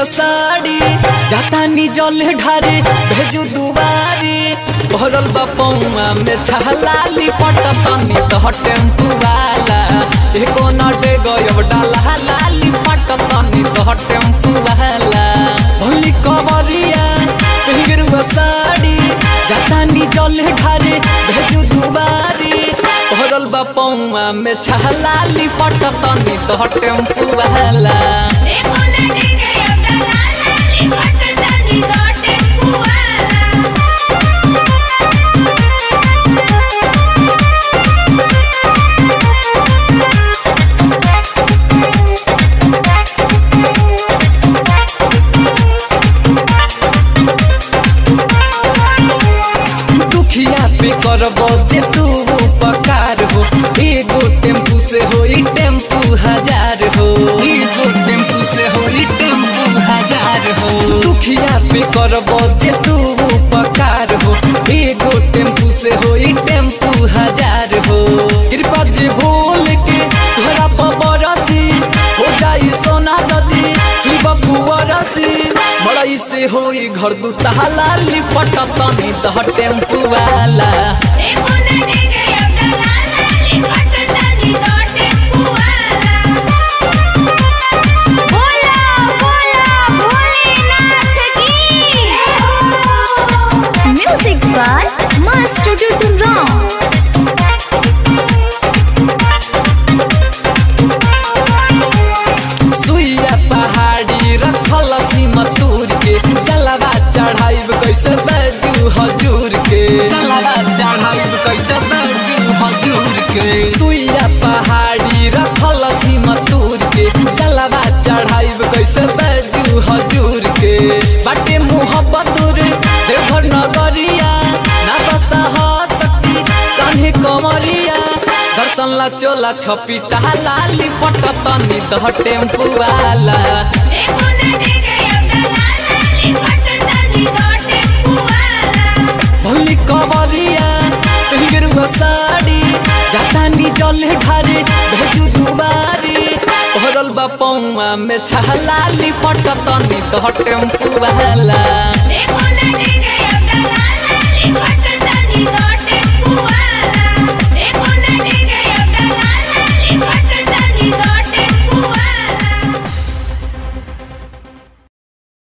गेरुआ साड़ी जाता नी जल ढारे भेजू दुबारी भरल बा पौआ में छहलाली पटतनी तह टेम्पू वाला एको नटे गयब डाला लाली पटतनी तह टेम्पू वाला भोली कवरिया गेरुआ साड़ी जाता नी जल ढारे भेजू दुबारी भरल बा पौआ में छहलाली पटतनी तह टेम्पू वाला देखो नटे गए अब डाला लाली पटदानी दो टेम्पू वाला दुखिया पे करबो जे तू उपकार हो एगो टेम्पू से होई टेम्पू हजार हो एगो टेम्पू से होई टेम्पू हजार हो दुखिया पे करबो जे तू उपकार हो एगो टेम्पू से होई टेम्पू हजार हो कृपा जे भूल के तोहरा पबरसी हो जाई सोना जदी शिव फुअरसी बड़ई से होई घर दू ताला लिपट तनी दह टेम्पू वाला देखो नटे गए अब डाला लाली पटदानी दो टेम्पू वाला बोला बोला भोलेनाथ की music by master Tutun Ram सुइया पहाड़ी रखल सीमतूर के जलवा चढ़ाइब कैसे बैजू हजूर के जलवा चढ़ाइब कैसे बैजू हजूर के सुइया पहाड़ी रखल सीमतूर के जलवा चढ़ाइब कैसे बैजू हजूर के बाटे मोहब्बत देवघर नगरिया ना बसा सकती कान्हे कमरिया दर्शन ला चोला छपी टहला लिपट तनी दह टेम्पू वाला देखो नटे गए अब डाला लाली पटदानी दो टेम्पू वाला भोली कवरिया गेरुआ साड़ी जाता नी जल ढारे भेजू दुबारी भरल बा पौआ में छहला लिपट तनी दह टेम्पू वाला